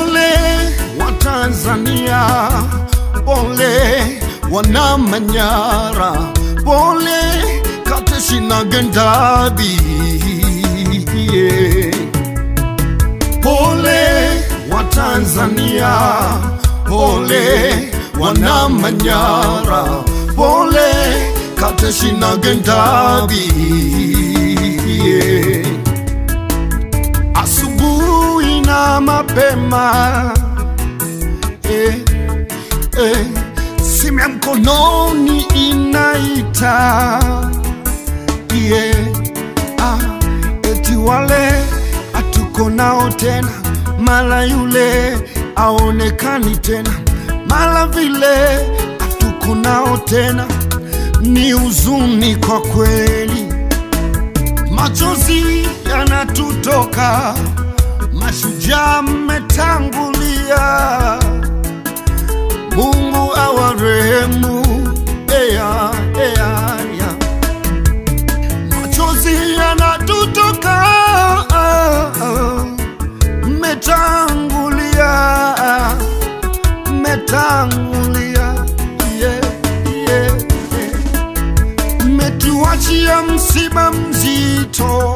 Pole wa Tanzania, pole wana Manyara, pole Kateshi na Gendabi. Yeah. Pole wa Tanzania, pole wana Manyara, pole Kateshi na Gendabi. Yeah. Asubuhi na mapema eh, eh, simu ya mkononi inaita yeah, ah, eti wale hatuko nao tena, mara yule aonekani tena, mara vile hatuko nao tena, ni huzuni kwa kweli machozi yanatutoka, mashujaa mmetangulia. Mungu awarehemu, ea, ea, ea. Machozi yanatutoka, mmetangulia, mmetangulia, yeah, yeah, yeah mmetuachia msiba mzito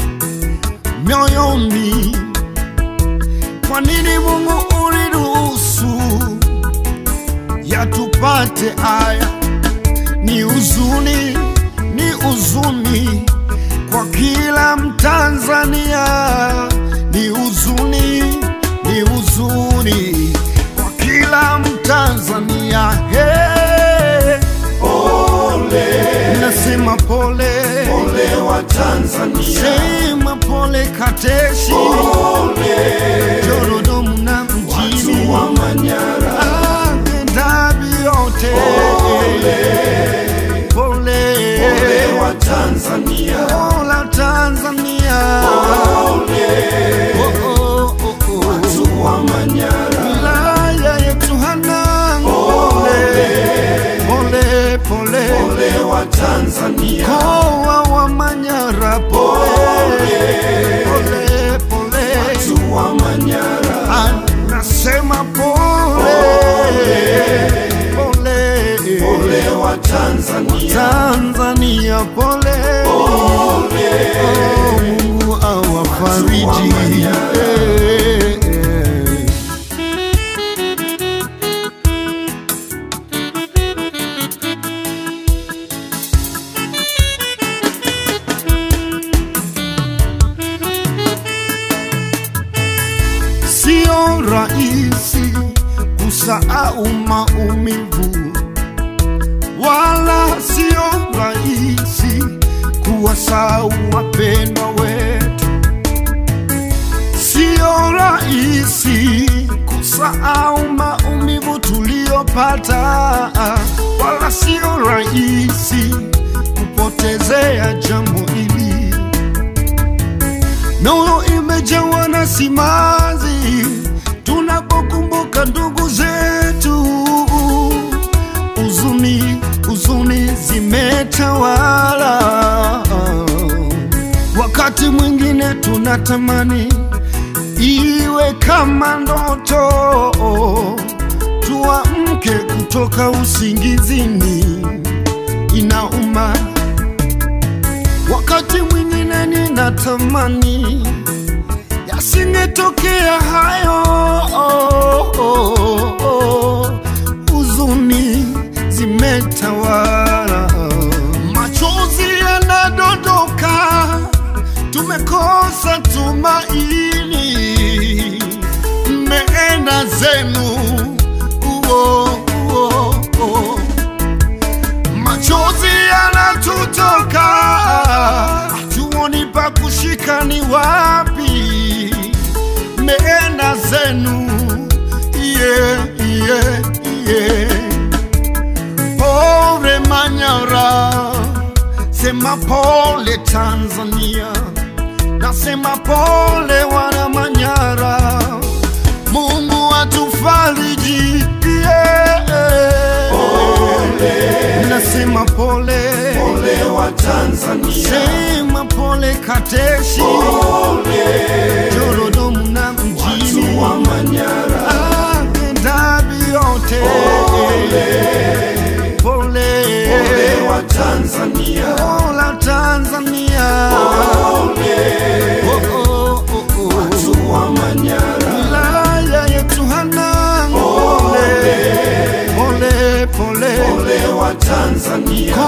mioyoni. Kwa nini Mungu uliruhusu yatupate haya? Ni huzuni, ni huzuni kwa kila Mtanzania, ni huzuni, ni huzuni kwa kila Mtanzania. Hey, nasema pole, Pole wa Tanzania, sema pole Kateshi, Jorodomu na mjini wa Manyara, Gendabi yote pole, pole wa Tanzania, Pola Tanzania Oh, oh, oh, oh. watu wa Manyara, Wilaya yetu Hanang' pole, pole, pole pole wa Tanzania, Mkoa wa Manyara pole, pole, pole watu wa Manyara, Anasema pole, pole pole wa Tanzania, Tanzania pole, Oh, Mungu awafariji Eh, eh. Sio rahisi kusahau maumivu, wala sio rahisi kuwasahau wapendwa wetu. Sio rahisi kusahau maumivu tuliyopata, wala sio rahisi kupotezea jambo hili mioyo imejawa na simanzi tunapokumbuka ndugu zetu, huzuni huzuni zimetawala. Wakati mwingine tunatamani iwe kama ndoto, tuamke kutoka usingizini, inauma Wakati mwingine ninatamani yasingetokea hayo, huzuni zimetawala, machozi yanadondoka, tumekosa tumaini, mmeenda zenu uo, uo, uo machozi yanatutoka, hatuoni pa kushika ni wapi, meenda zenu yeah, yeah, yeah. Pole Manyara, sema pole Tanzania, nasema pole wana Manyara, Mungu atufariji yeah. Nasema pole, pole wa Tanzania, sema pole Kateshi, pole Jorodomu na mjini wa Manyara, Tanzania,